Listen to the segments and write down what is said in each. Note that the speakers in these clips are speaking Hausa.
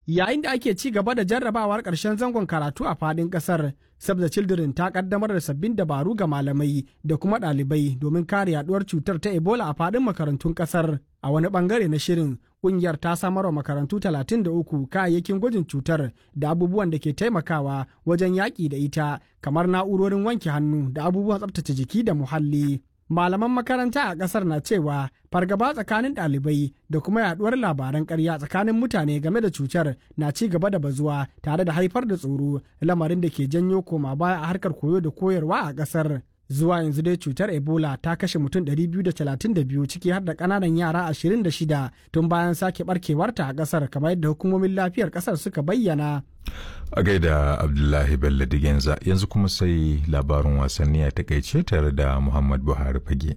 Yayin da ake ci gaba da jarrabawar ƙarshen zangon karatu a faɗin ƙasar, Save the Children ta ƙaddamar da sabbin dabaru ga malamai da kuma ɗalibai domin kare yaduwar cutar ta Ebola a faɗin makarantun ƙasar. A wani ɓangare na shirin, ƙungiyar ta samar wa makarantu 33 kayayyakin gwajin cutar da abubuwan da ke taimakawa wajen yaƙi da ita, kamar na'urorin wanke hannu da abubuwan tsaftace jiki da muhalli. malaman makaranta a ƙasar na cewa fargaba tsakanin ɗalibai da kuma yaduwar labaran ƙarya tsakanin mutane game da cutar na ci gaba da bazuwa tare da haifar da tsoro lamarin da ke janyo koma baya a harkar koyo da koyarwa a ƙasar zuwa yanzu dai cutar ebola ta kashe mutum 232 ciki har da ƙananan yara 26 tun bayan sake barkewarta a ƙasar kamar yadda hukumomin lafiyar ƙasar suka bayyana a gaida abdullahi bello digenza yanzu kuma sai labarin wasanni a takaice tare da muhammad buhari fage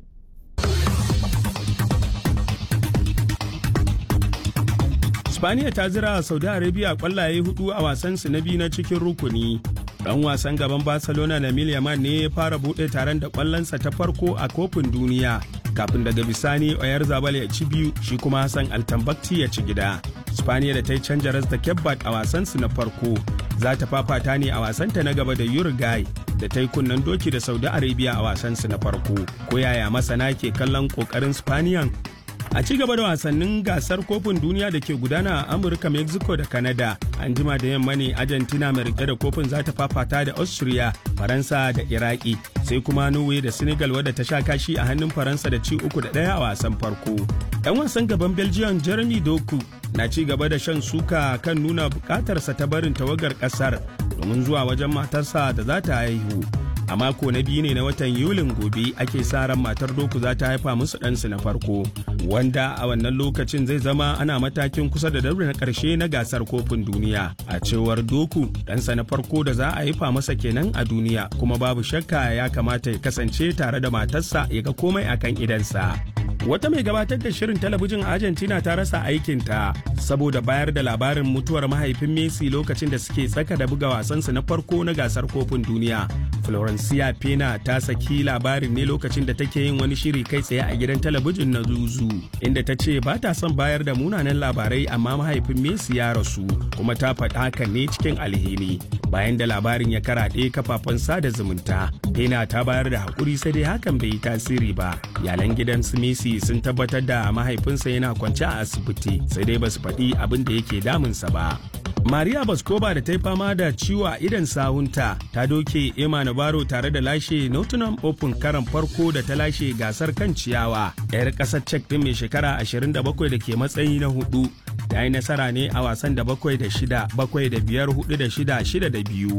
spaniya ta zira saudi arabia kwallaye hudu a wasansu na biyu na cikin rukuni dan wasan gaban barcelona na yamal ne ya fara bude taron da kwallonsa ta farko a kofin duniya kafin daga bisani oyar zabal ya ci biyu shi kuma hassan altambakti ya ci gida spaniya da ta yi canja ras da kebbat a wasansu na farko za ta fafata ne a wasanta na gaba da uruguay da ta yi kunnen doki da saudi arabia a wasansu na farko ko yaya masana ke kallon kokarin spaniyan a ci gaba da wasannin gasar kofin duniya da ke gudana a amurka mexico da canada an jima da yamma ne argentina mai rike da kofin za ta fafata da austria faransa da iraki sai kuma norway da senegal wadda ta sha kashi a hannun faransa da ci uku da ɗaya a wasan farko yan wasan gaban belgium jeremy doku na ci gaba da shan suka kan nuna bukatarsa ta barin tawagar kasar domin zuwa wajen matarsa da za ta haihu a mako na biyu ne na watan yulin gobe ake sa ran matar doku za ta haifa musu ɗansu na farko wanda a wannan lokacin zai zama ana matakin kusa da daure na ƙarshe na gasar kofin duniya a cewar doku ɗansa na farko da za a haifa masa kenan a duniya kuma babu shakka ya kamata ya kasance tare da matarsa ya ga komai akan idansa Wata mai gabatar da shirin talabijin Argentina ta rasa aikinta saboda bayar da labarin mutuwar mahaifin Messi lokacin da suke tsaka da buga wasansu na farko na gasar kofin duniya. Florencia Pena ta saki labarin ne lokacin da take yin wani shiri kai tsaye a gidan talabijin na Zuzu, inda ta ce ba ta son bayar da munanan labarai amma mahaifin Messi ya rasu, kuma ta faɗi hakan ne cikin alheri. Bayan da labarin ya karaɗe kafafen sada zumunta, Pena ta bayar da haƙuri sai dai hakan bai yi tasiri ba. Yalan gidan su Messi sun tabbatar da mahaifinsa yana kwance a asibiti sai dai basu faɗi abin da yake damunsa ba. Maria Baskova da ta yi fama da ciwo a idan sahunta ta doke Emma Navarro tare da lashe Nottingham Open karan farko da ta lashe gasar kan ciyawa. 'Yar ƙasar Czech ɗin mai shekara 27 da ke matsayi na hudu ta yi nasara ne a wasan da bakwai da shida bakwai da biyar hudu da shida shida da biyu.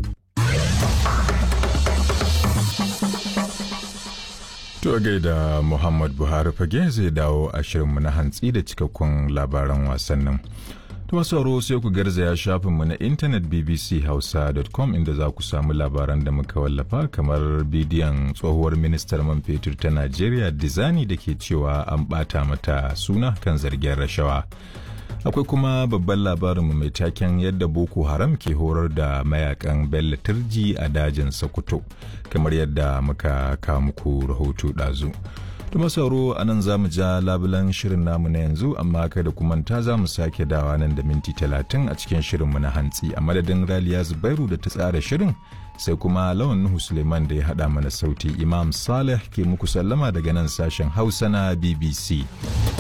To gaida Muhammad Buhari fage zai dawo a shirinmu na hantsi da cikakkun labaran wasannin. Tuma sauro sai ku garzaya shafinmu na intanet bbchausa.com inda za ku samu labaran da muka wallafa kamar bidiyon tsohuwar ministar man fetur ta Najeriya Dizani da ke cewa an ɓata mata suna kan zargin rashawa. akwai kuma babban labarinmu mai taken yadda boko haram ke horar da mayakan bello turji a dajin sokoto kamar yadda muka kawo muku rahoto ɗazu tuma sauro a nan za mu ja labulan shirin namu na yanzu amma kada ku manta za mu sake dawa nan da minti talatin a cikin shirinmu na hantsi a madadin raliya zubairu da ta tsara shirin sai kuma lawan nuhu suleiman da ya haɗa mana sauti imam saleh ke muku sallama daga nan sashen hausa na bbc